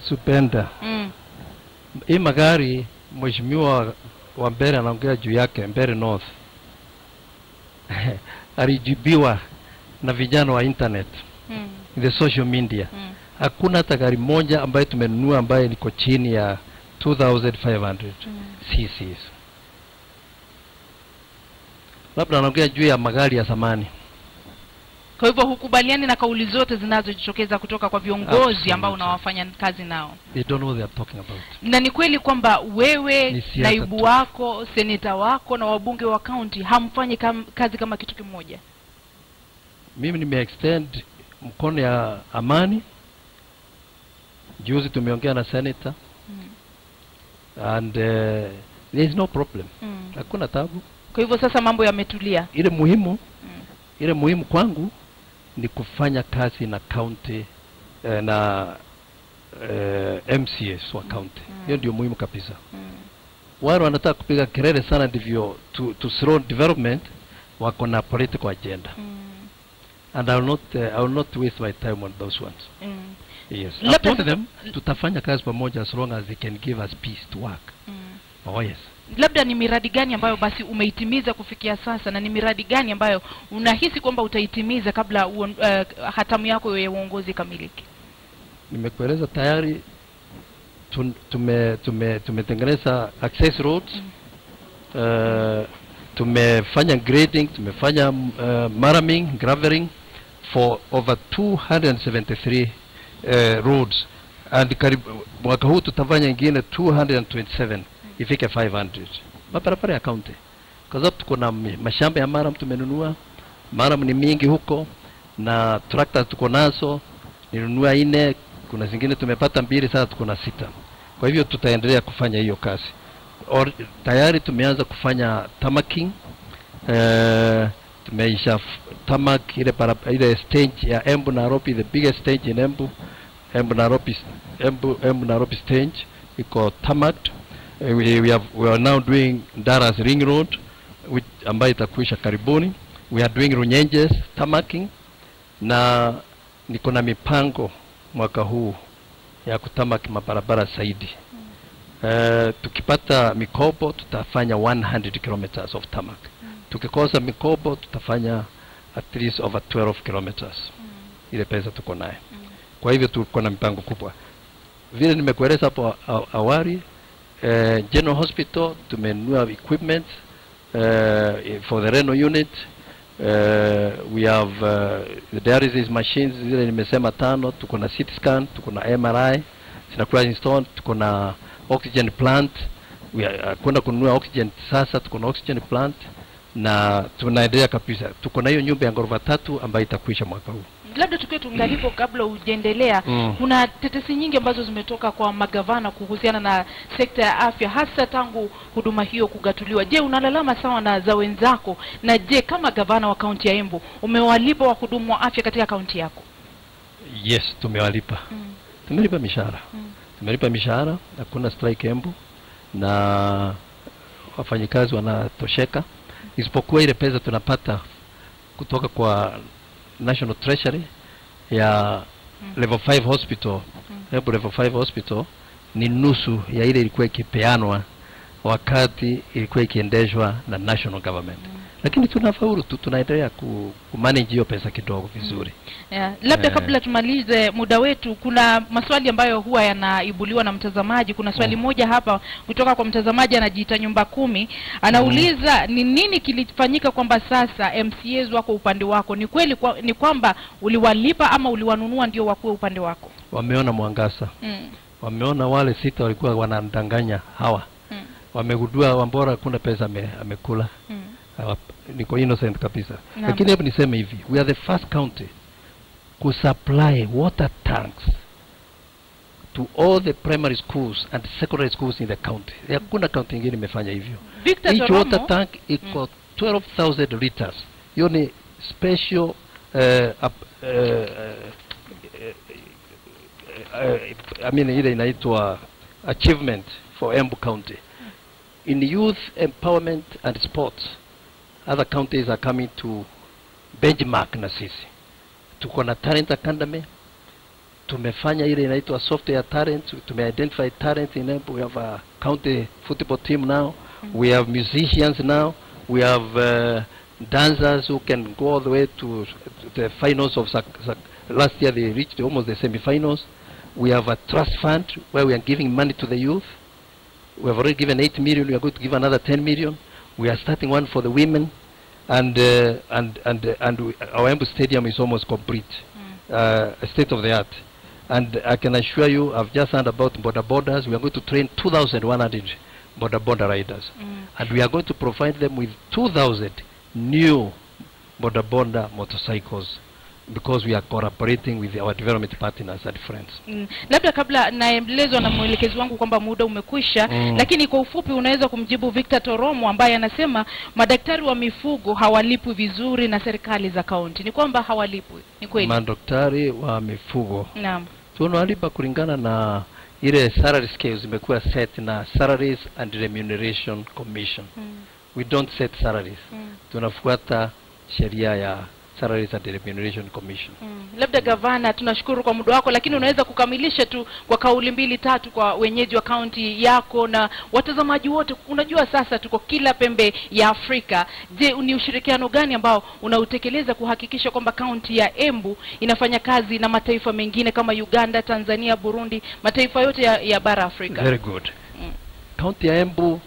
Supenda. mm. Hii magari mheshimiwa wa Mbere anaongea juu yake, Mbere North alijibiwa na vijana wa internet, Mm. the social media. Mm. Hakuna hata gari moja ambayo tumenunua ambayo liko chini ya 2500 Mm. cc's. Labda anaongea juu ya magari ya zamani. kwa hivyo hukubaliani na kauli zote zinazojitokeza kutoka kwa viongozi Absolutely. ambao unawafanya kazi nao They don't know what they are talking about. na ni kweli kwamba wewe Ni siasa naibu tu. wako seneta wako na wabunge wa kaunti hamfanyi kam, kazi kama kitu kimoja Mimi nimeextend mkono ya amani. Juzi tumeongea na senator mm. and uh, there is no problem. Mm. Hakuna tabu. kwa hivyo sasa mambo yametulia Ile muhimu mm. ile muhimu kwangu ni kufanya kazi na county eh, na eh, MCS wa county. Mm. Hiyo ndio muhimu kabisa. Mm. Wale wanataka kupiga kelele sana ndivyo to, to slow development wako na political agenda Mm. and I will not uh, I will not waste my time on those ones. Mm. Yes. I Labda told sasa- them tutafanya kazi pamoja as long as they can give us peace to work. Mm. Oh yes. labda ni miradi gani ambayo basi umeitimiza kufikia sasa na ni miradi gani ambayo unahisi kwamba utaitimiza kabla uon, uh, hatamu yako ya uongozi ikamilike Nimekueleza tayari tun- tume tume tumetengeneza access roads. Uh, tumefanya grading, tumefanya uh, maraming, graveling for over 273 uh, roads and karibu mwaka huu tutafanya ingine 227 ifike 500 mabarabara ya county, kwa sababu tuko na mi- mashamba ya maram tumenunua. Maram ni mingi huko na tractor tuko nazo, nilinunua ine, kuna zingine tumepata mbili, sasa tuko na sita. Kwa hivyo tutaendelea kufanya hiyo kazi. Or, tayari tumeanza kufanya tamaking uh, tumeisha f- tamak ile para, ile stage ya Embu Nairobi, the biggest stage in Embu Embu Nairobi, s- Embu, Embu Nairobi stage iko tamaked. Uh, we, we, have, we are now doing Daras Ring Road which ambayo itakuisha karibuni. We are doing Runyenjes tamaking na niko na mipango mwaka huu ya kutamaki mabarabara zaidi. Uh, tukipata mikopo tutafanya 100 kilometers of tarmac. Tukikosa mikopo tutafanya at least over 12 kilometers. Ile pesa tuko naye. Kwa hivyo tuko na mipango kubwa. Vile nimekueleza hapo a- awali, uh, General Hospital tumenunua equipment uh, for the renal unit. Uh, we have uh, the dialysis machines zile nimesema tano, tuko na CT scan, tuko na MRI zinakuwa installed, tuko na oxygen plant. We are, uh, kwenda kununua oxygen sasa, tuko na oxygen plant na tunaendelea kabisa. Tuko na hiyo nyumba ya ghorofa tatu ambayo itakwisha mwaka huu. labda tukiwe tungalipo kabla hujaendelea Mm. kuna tetesi nyingi ambazo zimetoka kwa magavana kuhusiana na sekta ya afya hasa tangu huduma hiyo kugatuliwa je unalalama sawa na za wenzako na je kama gavana wa kaunti ya embu umewalipa wahudumu wa afya katika kaunti yako Yes, tumewalipa. mm. Tumelipa mishahara. Mm. Tumelipa mishahara, hakuna strike Embu na wafanyikazi wanatosheka, isipokuwa ile pesa tunapata kutoka kwa National Treasury ya Mm. level 5 hospital Mm. Embu level 5 hospital ni nusu ya ile ilikuwa ikipeanwa wakati ilikuwa ikiendeshwa na national government, lakini tunafaulu tu, tunaendelea ku, kumanage hiyo pesa kidogo vizuri. Yeah. Labda Eh. kabla tumalize muda wetu, kuna maswali ambayo huwa yanaibuliwa na mtazamaji. Kuna swali Mm. moja hapa kutoka kwa mtazamaji anajiita nyumba kumi, anauliza ni nini kilifanyika kwamba sasa MCAs wako upande wako? Ni kweli kwa, ni kwamba uliwalipa ama uliwanunua ndio wakuwe upande wako? Wameona mwangaza mm. wameona wale sita walikuwa wanadanganya hawa, Mm. wamegundua Wambora hakuna pesa ame, amekula. Mm. Hawa- Niko innocent kabisa, Naam. lakini hebu niseme hivi, we are the first county kusupply water tanks to all the primary schools and secondary schools in the county. Hakuna county ingine imefanya hivyo. Victor Each Toromo, water tank iko 12,000 liters. Hiyo ni special uh, up, uh, uh, I mean ile inaitwa achievement for Embu County in youth empowerment and sports. Other counties are coming to benchmark na sisi. Tuko na talent academy, tumefanya ile inaitwa software talent tumeidentify talent in Embu. we have a county football team now we have musicians now we have uh, dancers who can go all the way to, to the finals of Sac- Sac- last year they reached almost the semi-finals we have a trust fund where we are giving money to the youth we have already given 8 million we are going to give another 10 million we are starting one for the women and uh, and and uh, and we, our Embu stadium is almost complete uh, state of the art. And I can assure you, I've just heard about border borders. We are going to train 2,100 border border riders, Mm. and we are going to provide them with 2,000 new border border motorcycles because we are collaborating with our development partners and friends. Mm. labda kabla naelezwa na mwelekezi wangu kwamba muda umekwisha Mm. lakini kwa ufupi unaweza kumjibu Victor Toromo ambaye anasema madaktari wa mifugo hawalipwi vizuri na serikali za kaunti ni kwamba hawalipwi ni kweli Madaktari wa mifugo naam tunawalipa kulingana na ile salary scales zimekuwa set na Salaries and Remuneration Commission. mm. We don't set salaries. Mm. tunafuata sheria ya Salaries and Remuneration Commission. Mm. labda gavana tunashukuru kwa muda wako lakini unaweza kukamilisha tu kwa kauli mbili tatu kwa wenyeji wa kaunti yako na watazamaji wote unajua sasa tuko kila pembe ya afrika je ni ushirikiano gani ambao unautekeleza kuhakikisha kwamba kaunti ya embu inafanya kazi na mataifa mengine kama uganda tanzania burundi mataifa yote ya, ya bara afrika Very good. Mm. Kaunti ya Embu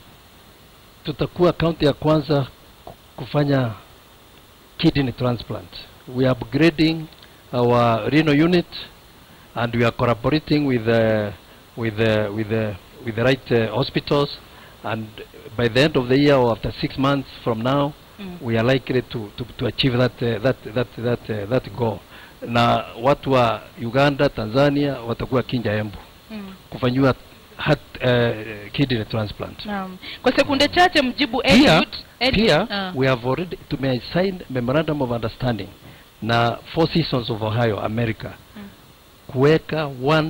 tutakuwa kaunti ya kwanza ku- kufanya kidney transplant. We are upgrading our renal unit and we are collaborating with uh, with uh, with uh, with the right uh, hospitals and by the end of the year or after six months from now Mm. we are likely to, to, to achieve that, uh, that, that, that, uh, that goal na watu wa Uganda, Tanzania watakuwa kinja Embu Mm. kufanyiwa heart, uh, kidney transplant. Naam. kwa sekunde chache mjibu Pia, Eliud. Eliud. pia Ah. we have already tumesign memorandum of understanding na Four Seasons of Ohio America Mm. kuweka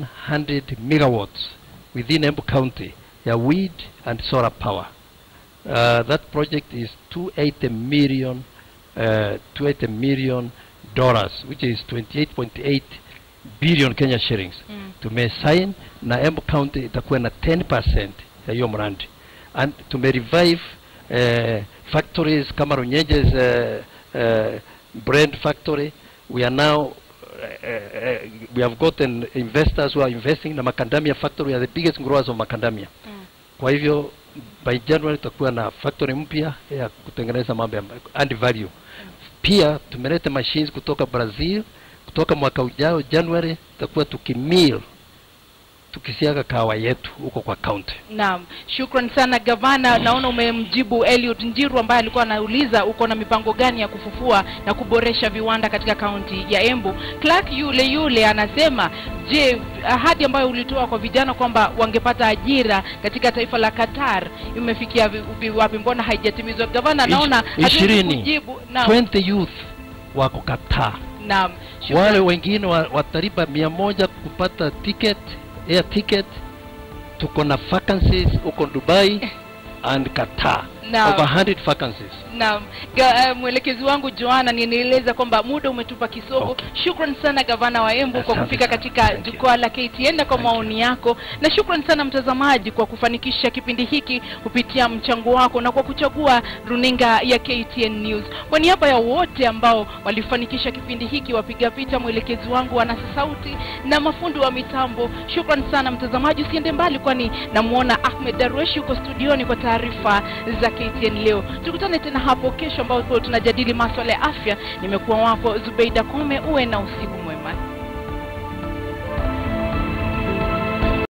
100 megawatts within Embu County ya wind and solar power. Uh, that project is 280 million uh, 280 million dollars which is 28.8 billion Kenya shillings Mm. tumesign na Embu County itakuwa na 10% ya hiyo mradi and tumerevive uh, factories kama Runyenjes uh, uh, brand factory we are now uh, uh, we have gotten investors who are investing na macadamia factory we are the biggest growers of macadamia Mm. kwa hivyo by January tutakuwa na factory mpya ya kutengeneza mambo ya add value. Pia tumeleta machines kutoka Brazil, kutoka mwaka ujao January tutakuwa tukimill tukisiaga kahawa yetu huko kwa county. Naam, shukran sana gavana. Naona umemjibu Eliud Njiru ambaye alikuwa anauliza uko na mipango gani ya kufufua na kuboresha viwanda katika kaunti ya Embu. Clark yule yule anasema, je, ahadi ambayo ulitoa kwa vijana kwamba wangepata ajira katika taifa la Qatar imefikia vi- vi- wapi? Mbona haijatimizwa? Gavana, Ish- naona hatuwezi ishirini. kujibu. Naam, 20 youth wako Qatar. naam, shukran. Wale wengine wa, watalipa mia moja kupata ticket, air ticket. Tuko na vacancies huko Dubai and Qatar. Naam. Over 100 vacancies. Naam, Ga- eh, mwelekezi wangu Joana nieleza kwamba muda umetupa kisogo. Okay. Shukran sana gavana wa Embu kwa Asante kufika sana. katika Thank you. jukwaa la KTN na kwa Thank you. maoni yako, na shukran sana mtazamaji kwa kufanikisha kipindi hiki kupitia mchango wako na kwa kuchagua runinga ya KTN News. Kwa niaba ya wote ambao walifanikisha kipindi hiki, wapiga picha, mwelekezi wangu wanasa sauti na mafundi wa mitambo, shukran sana mtazamaji. Usiende mbali, kwani namuona Ahmed Darwesh yuko studioni kwa taarifa za KTN leo. Tukutane tena hapo kesho, ambapo tunajadili maswala ya afya. Nimekuwa wako Zubeida Kome, uwe na usiku